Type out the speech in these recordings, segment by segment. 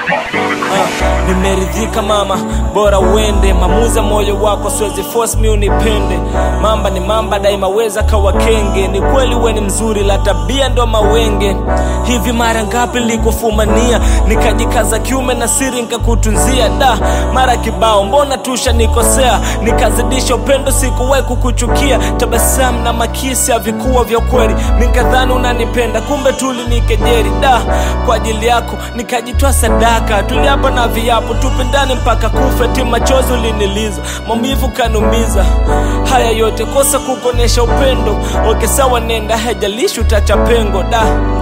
Ah, nimeridhika mama, bora uende. Mamuza moyo wako, siwezi force mi unipende. Mamba ni mamba daima, weza kawa kenge. Ni kweli we ni mzuri, la tabia ndo mawenge. Hivi mara ngapi likufumania, nikajikaza kiume na siri nikakutunzia. Da mara kibao, mbona tusha nikosea, nikazidisha upendo, sikuwahi kukuchukia. Tabasamu na makisi havikuwa vya kweli, nikadhani unanipenda, kumbe tulinikejeri. Da kwa ajili yako nikajitoa sadaka, tuliapa na viapo tupendane mpaka kufe. Ti machozi uliniliza, maumivu kanumiza. Haya yote kosa kukonesha upendo. Oke sawa, nenda, haijalishi utacha pengo. Da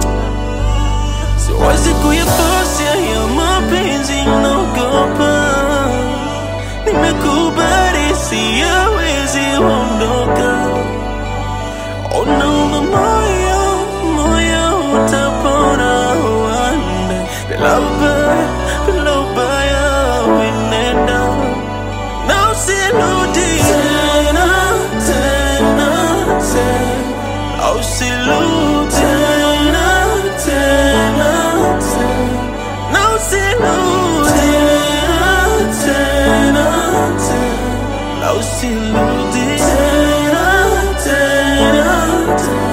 Siwezi kuyafosi ya mapenzi naogopa, nimekubali siyawezi ondoka. Unauma moyo, moyo utapona wanda, bila ubaya, bila ubaya wenenda na usirudi tena, tena, tena, usirudi tena, tena, tena, na usirudi tena, tena, tena, na usirudi tena, tena, tena.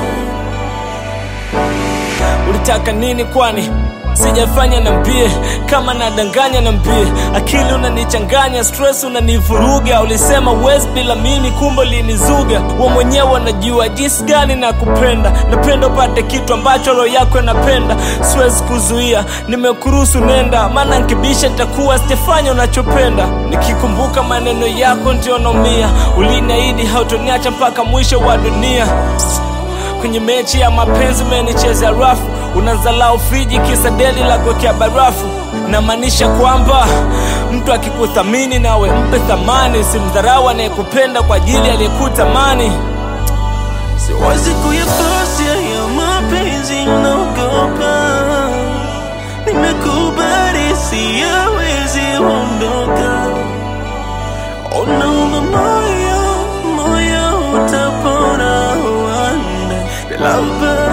ulitaka nini kwani sijafanya nambie kama nadanganya nambie akili unanichanganya stress unanivuruga ulisema uwezi bila mimi kumbe linizuga wa mwenyewe wanajua jinsi gani na kupenda napenda upate kitu ambacho roho yako inapenda siwezi kuzuia nimekuruhusu nenda maana nkibisha nitakuwa sijafanya unachopenda nikikumbuka maneno yako ndio naumia uliniahidi hautoniacha mpaka mwisho wa dunia kwenye mechi ya mapenzi umenicheza rafu unazalau friji kisa deli la kuwekea barafu namaanisha kwamba mtu akikuthamini nawe mpe thamani simdharau anayekupenda kwa ajili aliyekutamani Siwezi kuyafosi ya mapenzi naogopa, nimekubali siyawezi ondoka. Unauma moyo, moyo utapona wanda, bila ubaya